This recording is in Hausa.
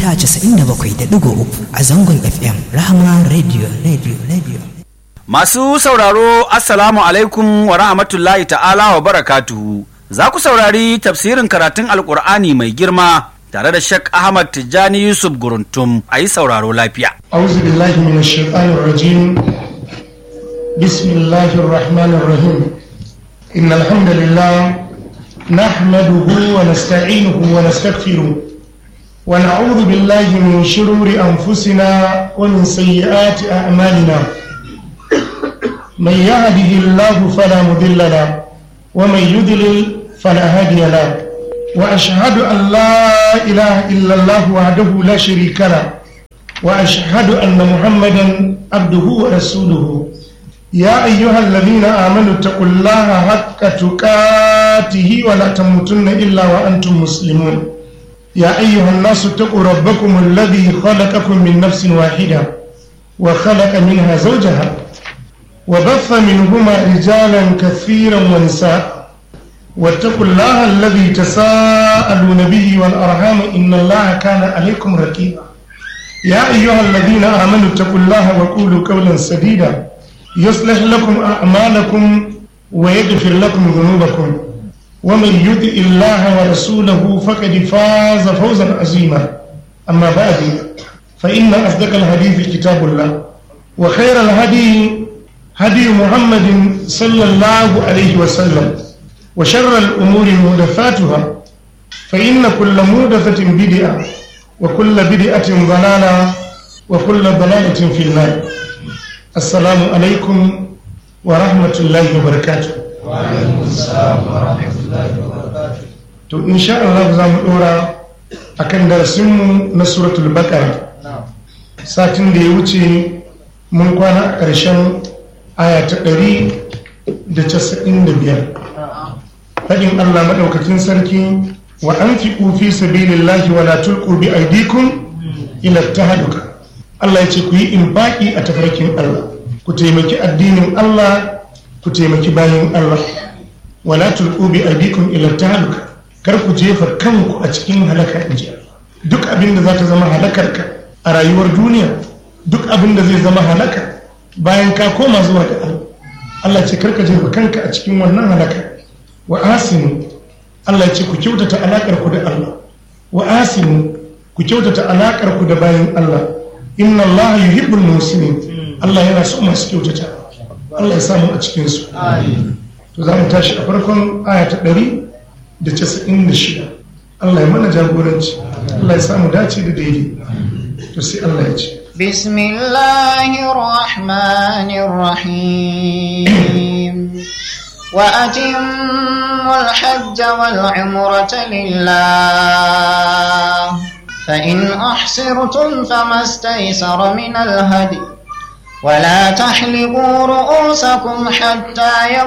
mita 97.3 a zangon FM Rahama Radio Radio Radio. Masu sauraro Assalamu alaikum wa rahmatullahi ta'ala wa barakatuhu. Za ku saurari tafsirin karatun Alƙur'ani mai girma tare da Sheikh Ahmad Tijjani Yusuf Guruntum a yi sauraro lafiya. أعوذ بالله من الشيطان الرجيم بسم الله الرحمن الرحيم إن الحمد لله نحمده ونستعينه ونستغفره ونعوذ بالله من شرور أنفسنا ومن سيئات أعمالنا من يهده الله فلا مضل له ومن يضلل فلا هادي له وأشهد أن لا إله إلا الله وحده لا شريك له وأشهد أن محمدا عبده ورسوله يا أيها الذين آمنوا اتقوا الله حق تقاته ولا تموتن إلا وأنتم مسلمون يا أيها الناس اتقوا ربكم الذي خلقكم من نفس واحدة وخلق منها زوجها وبث منهما رجالا كثيرا ونساء واتقوا الله الذي تساءلون به والأرحام إن الله كان عليكم رقيبا يا أيها الذين آمنوا اتقوا الله وقولوا قولا سديدا يصلح لكم أعمالكم ويغفر لكم ذنوبكم ومن يطع الله ورسوله فقد فاز فوزا عظيما أما بعد فإن أصدق الحديث كتاب الله وخير الهدي هدي محمد صلى الله عليه وسلم وشر الأمور محدثاتها فإن كل محدثة بدعة وكل بدعة ضلالة وكل ضلالة في النار السلام عليكم ورحمة الله وبركاته وعليكم السلام ورحمة الله وبركاته to insha Allah za mu dora akan darasinmu na suratul baqara satin da ya wuce mun kwana a ƙarshen aya ta ɗari da casa'in da biyar faɗin Allah maɗaukakin sarki wa an fi ƙufi sabilillahi wa la tulqu bi aydikum ila tahaduka Allah ya ce ku yi infaki a tafarkin Allah ku taimaki addinin Allah ku taimaki bayan Allah wa la tulqu bi aydikum ila tahaduka kar ku jefa kanku a cikin halaka in ji Allah duk abin da za ta zama halakarka a rayuwar duniya duk abin da zai zama halaka bayan ka koma zuwa ga Allah Allah ce karka jefa kanka a cikin wannan halaka wa asinu Allah ce ku kyautata alakar ku da Allah wa asinu ku kyautata alakar ku da bayan Allah inna Allah yuhibbul muslimin Allah yana so masu kyautata Allah ya samu a cikin su to za mu tashi a farkon aya ta ɗari da casa'in da shida Allah ya mana jagoranci Allah ya samu dace da daidai to sai Allah ya ce بسم الله الرحمن الرحيم وأتموا الحج والعمرة لله فإن أحصرتم فما استيسر من الهدي ولا تحلقوا رؤوسكم حتى